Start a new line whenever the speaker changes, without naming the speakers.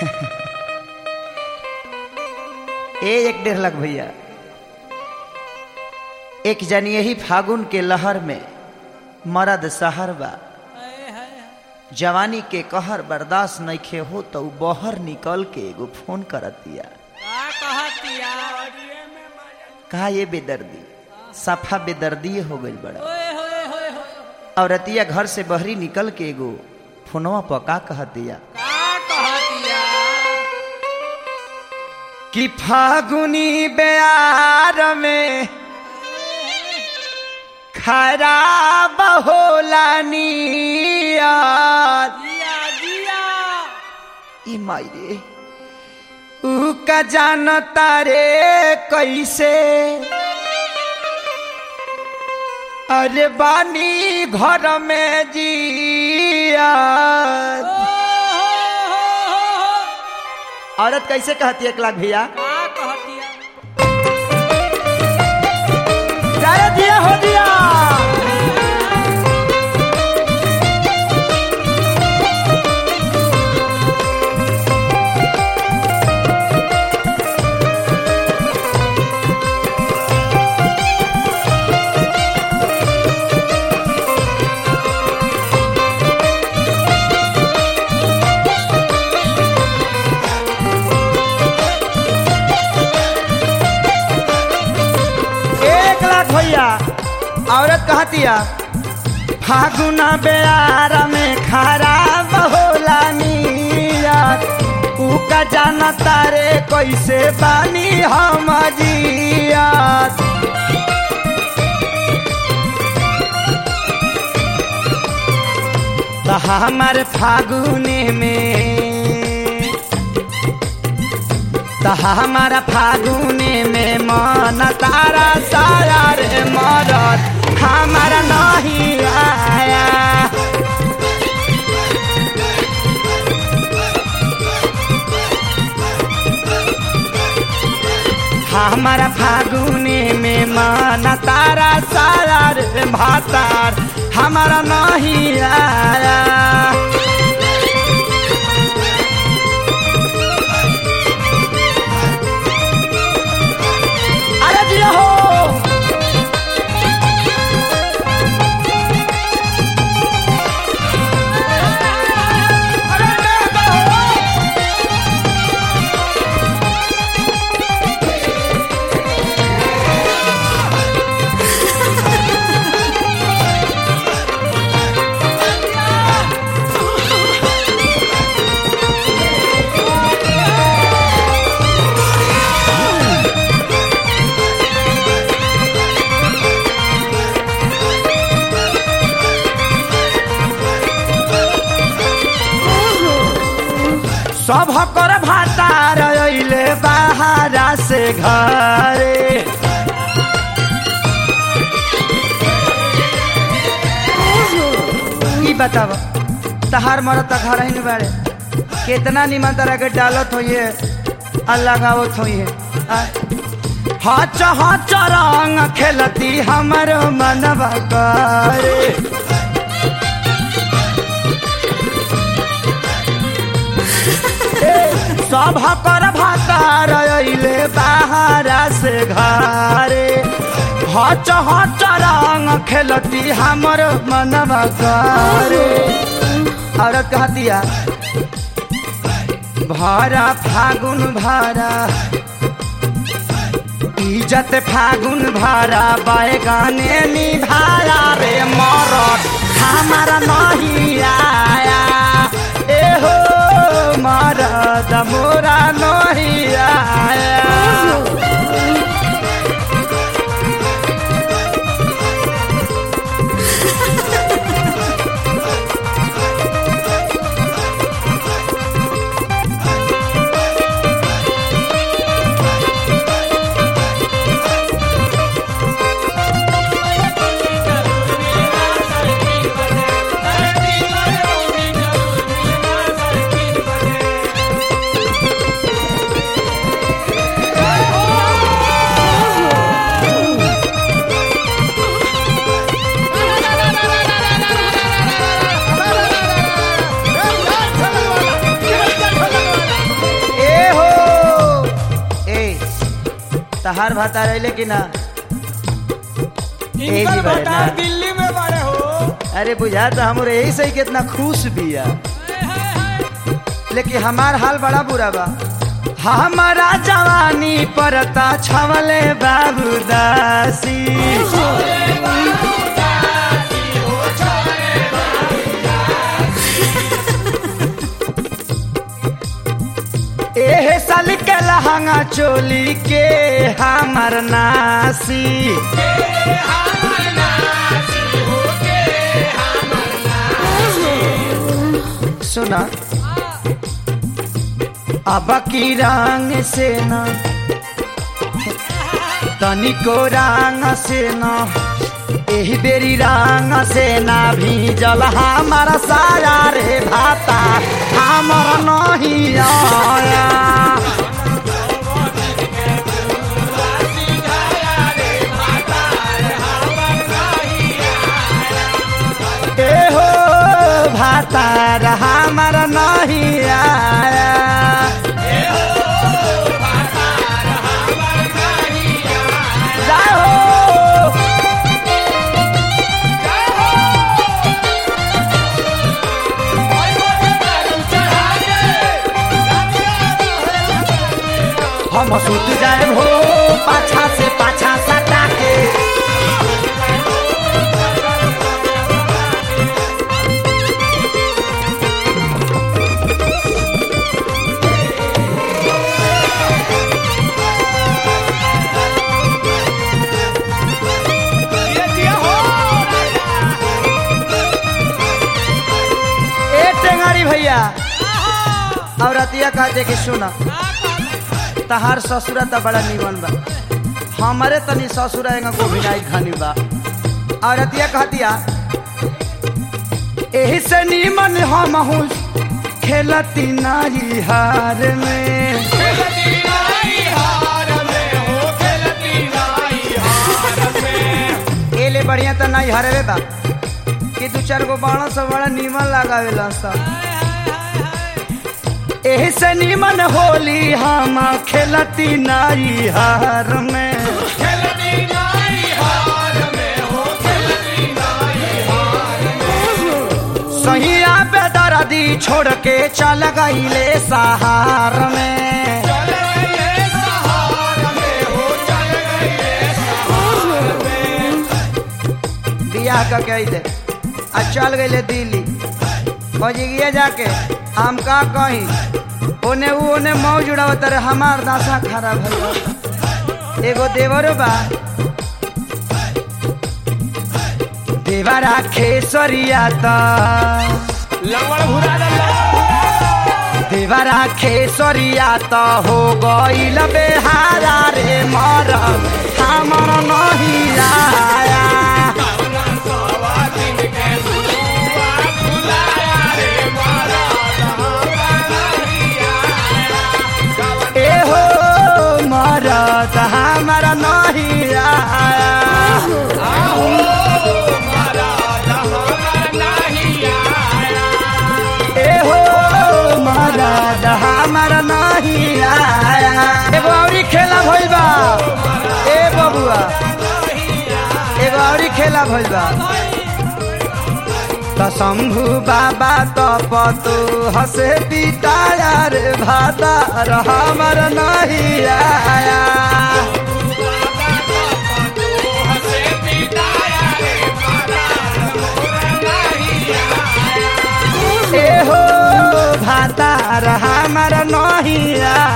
ए एक डेढ़ लाख भैया एक जन यही फागुन के लहर में मरद सहर बा जवानी के कहर बर्दाश्त नइखे हो तो उ बहर निकल के एगो फोन करत दिया
का कहतिया अड़िए में मजा
कहा ये बेदर्दी सफा बेदर्दी हो गई बड़ा
ओए होए होए होए
और रतिया घर से बहरी निकल के एगो फोनवा पका कह दिया
का कहतिया
कि फागुनी बेयार में खराब होला नियत
जिया जिया
ई माई रे ऊ का जानता रे कैसे अरे बानी घर में जिया
ओ हो हो हो
औरत कैसे कहती है एक लाख भैया
का कहतिया
अरे दिया हो दिया एक लाख भैया औरत कहतिया फागुना बेयार में खराब होला नियत ऊ का जानता रे कैसे बानी हम जियत तो हमार फागुने में तो हमारा फागुने में मन तारा सारा रे मरद हमारा नहीं आया हमारा फागुने में मन तारा सारा रे भातार हमारा नहीं आया अरे जिया हो सब कर भातार अइले बाहरा से घरे ई बताब तहार मरत त घर ही बाड़े कितना निमन तरह के डालत होइए अल्लाह गावत होइए हच हच रंग खेलती हमर मनवा करे सब कर भातार अइले बाहरा से घरे हच हच रंग खेलती हमर मनवा करे औरत कहतिया भारा फागुन भारा इज्जत फागुन भारा बैगाने निभाया रे मरद हमारा नहीं आया ए हो मरद मोरा नहीं आया तहार भाता रहे कि ना
इनकर
जी बड़े
भतार
ना।
दिल्ली में बड़े हो
अरे बुझा तो हमरे यही सही कितना खुश बिया लेकिन हमार हाल बड़ा बुरा बा हमारा जवानी परता छवले बाबू दासी एहे साल के लहंगा चोली के हमर नासी सुना अब की रंग से न तनिको रंग से न एही बेरी रंग से ना भीजल हमारा साया रे भाता हमर नहीं आया ए हो भातार हमर नहीं आया जाओ हम सुत जाए हो पाछा से पाछा सटा के
ये दिया हो
ए टेंगारी भैया और अतिया कहते कि सुना तहार ससुरा त बड़ा निमन बा हमारे तनी ससुरा एंगा गोभिनाई खानी बा और अतिया कहतिया एही से निमन हम हूँ खेलती नारी हार में
खेलती नाई हार में हो खेलती नाई हार में
एले बढ़िया त नहीं हरवे बा कि दू चार गो बाणा सब बड़ा निमन लगावेला सब एही से निमन होली हम खेलती नारी हार में
खेलती नाई हार में हो खेलती नाई हार
सहिया पे दर्दी छोड़ के चल गईले सहार में
चल गए सहार में हो चल गए सहार में
बियाह का कह दे आ चल गईले दिल्ली बजिगिए जाके हम का कही ओने ऊ ओने मौज उड़ावत रे हमार दासा खराब है एगो देवर बा देवरा खेसरिया ता
लंगड़ भुरा
देवरा खेसरिया त हो गईल बेहारा रे मर हमर नहीं आया ए हो मरद हमर नहीं आया ए हो मरद हमर नहीं आया एगो औरी खेला भइल बा ए बबुआ एगो औरी खेला भइल बा त शंभु बाबा त पतु हसे पिताया रे भाता र हमर नहीं आया ए हो भाता र हमर नहीं आया